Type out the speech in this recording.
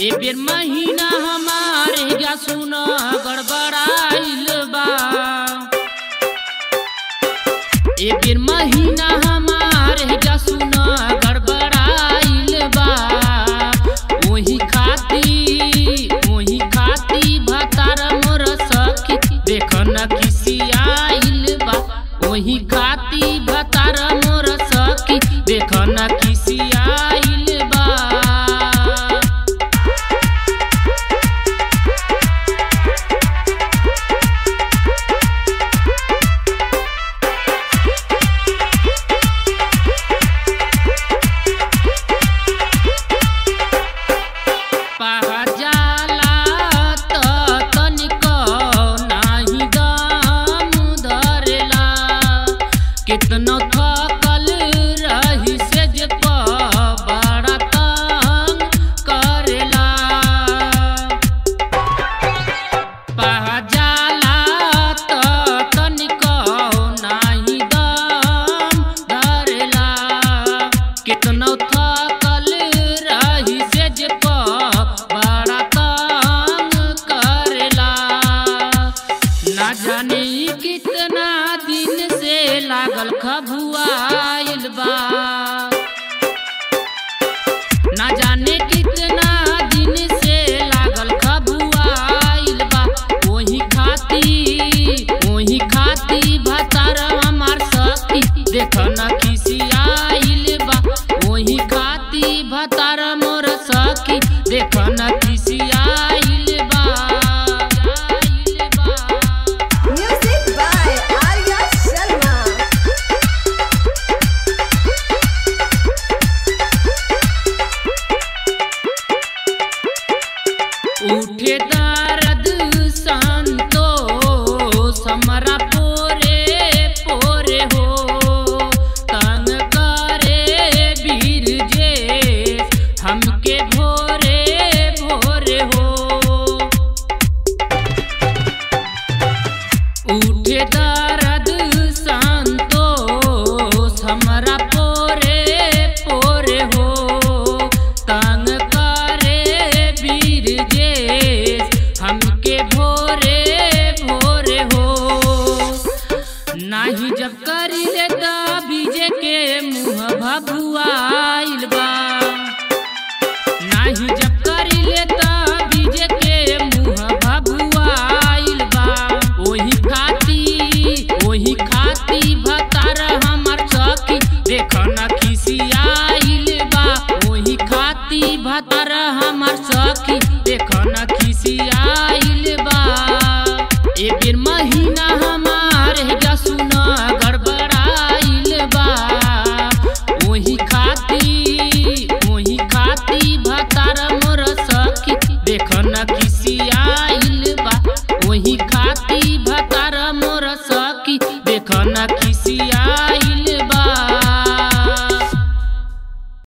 ए बेर महीना हमारे या सुन गड़बड़ाइल बा ए बेर महीना हमारे या सुन गड़बड़ाइल बा ओही खाती ओही खाती भतार मोर सखी देख न किसी आइल बा ओही खाती भतार मोर सखी देख न किसी आइल बा पहजाला त तनिको नाही दम धरेला कितनो थकल रही से जे प बड़ा तंग करेला पहजाला त तनिको नाही दम धरेला कितनो थकल रही से जे प बड़ा तंग करेला ना जाने ई कितना दिन से लागल खबुआइल बा ना जाने कितना दिन से लागल खबुआइल बा ओही खाती ओही खाती भतार हमार सखी देख न किसी आइल बा ओही खाती भतार मोर सखी देख न किसी आइल बा आइल बा Music by Arya Sharma. उठे दर्द संतोष हमरा पोरे पोरे हो तंग करे वीर जे हमके भोरे भोरे हो उठे दर्द संतोष हमरा पोरे पोरे हो तंग करे वीर जे हमके भोरे भोरे हो नाही जब करी ले बीजे के मुँह भभुआ